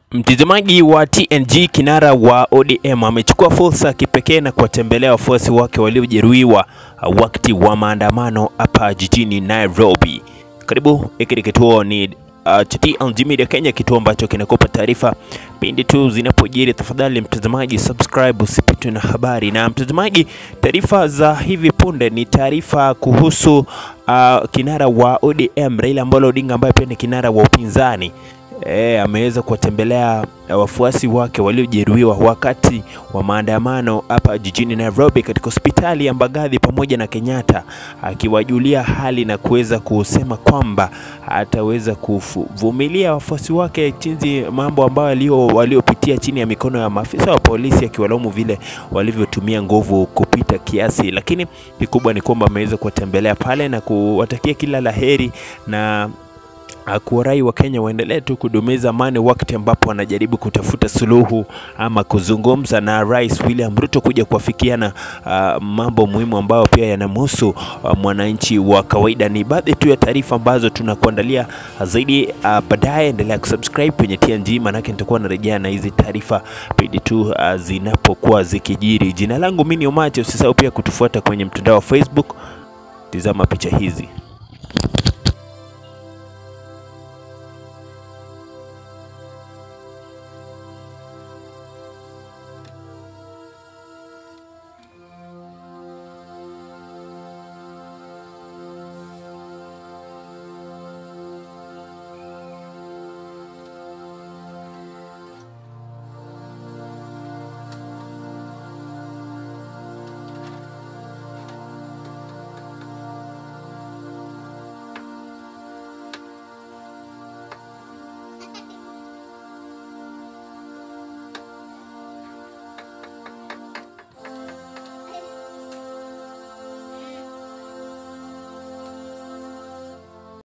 Mtazamaji wa TNG, kinara wa ODM amechukua fursa ya kipekee na kuwatembelea wafuasi wake waliojeruhiwa wakati wa maandamano hapa jijini Nairobi. Karibu, hiki ni kituo ni uh, cha TNG Media Kenya, kituo ambacho kinakupa taarifa pindi tu zinapojiri. Tafadhali mtazamaji, subscribe usipitwe na habari. Na mtazamaji, taarifa za hivi punde ni taarifa kuhusu uh, kinara wa ODM Raila Amolo Odinga ambaye pia ni kinara wa upinzani E, ameweza kuwatembelea wafuasi wake waliojeruhiwa wakati wa maandamano hapa jijini Nairobi katika hospitali ya Mbagathi pamoja na Kenyatta, akiwajulia hali na kuweza kusema kwamba ataweza kuvumilia wafuasi wake jinsi mambo ambayo waliopitia chini ya mikono ya maafisa wa polisi, akiwalaumu vile walivyotumia nguvu kupita kiasi. Lakini kikubwa ni kwamba ameweza kuwatembelea pale na kuwatakia kila laheri na kuwarai wa Kenya waendelee tu kudumiza amani wakati ambapo wanajaribu kutafuta suluhu ama kuzungumza na Rais William Ruto kuja kuafikiana uh, mambo muhimu ambayo pia yanamhusu uh, mwananchi wa kawaida. Ni baadhi tu ya taarifa ambazo tunakuandalia zaidi uh, baadaye. Endelea kusubscribe kwenye TNG, maanake nitakuwa narejea na hizi taarifa pindi tu uh, zinapokuwa zikijiri. Jina langu mimi ni Omache, usisahau pia kutufuata kwenye mtandao wa Facebook. Tizama picha hizi.